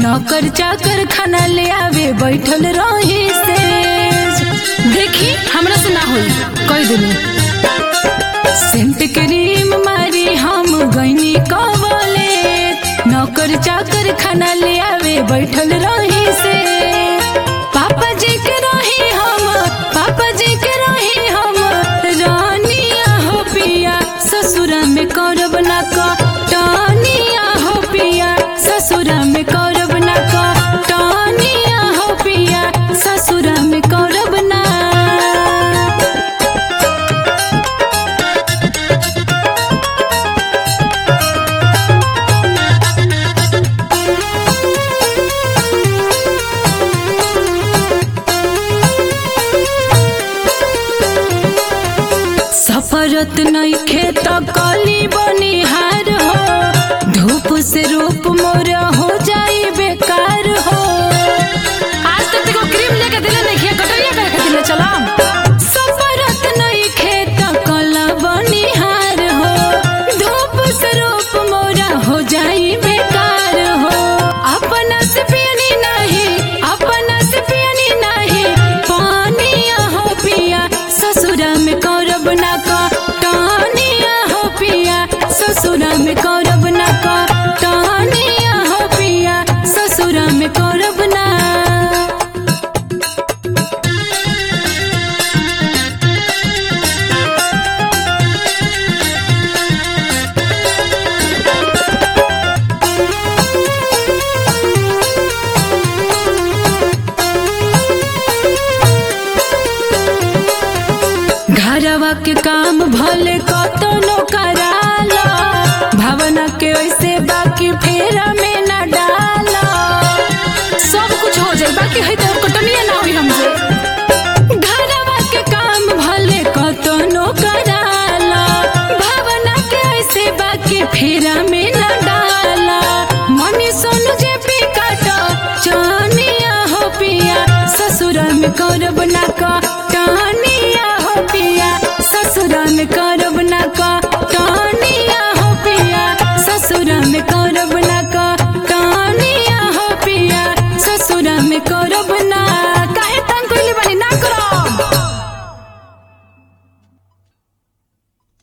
नौकर चाकर खाना ले आवे बैठल रही से देखी हमरा से ना होई कह देनी सेंट क्रीम मारी हम गईनी कवले नौकर चाकर खाना ले आवे बैठल रही से पापा जी के रही हम पापा जी के रही हम रानिया हो पिया ससुरा में करब ना कटनिया हो पिया ससुरा में करब ना कटनिया हो पिया ससुरा में करब ना सफरत नहीं खेत कली बनिहार हो धूप से रूप मोर हो जाई बेकार हो आज तक देखो क्रीम लेके दिले नहीं किया कटरिया करके दिले चलाम सफरत नहीं खेत कला बनिहार हो धूप से रूप मोरा हो जाई बेकार हो अपना से पियनी नहीं अपना से पियनी नहीं पानिया हो पिया ससुरा में कौरब ना कटनिया हो पिया ससुरा में कौरब ना कटनिया हो पिया ससुरा में कौरब ना घरवा के काम भले कतनो कराला भावना के ऐसे बाकी फेरा में न डाला सब कुछ हो जाए बाकी है तो कटनिया ना हुई हमसे घरवा के काम भले कतनो कराला भावना के ऐसे बाकी फेरा में न डाला मनी सोनू जे पी काटो चानिया हो पिया ससुरा में करब ना कटनिया हो पिया ससुरा में करब ना कटनिया हो पिया ससुरा में करब ना क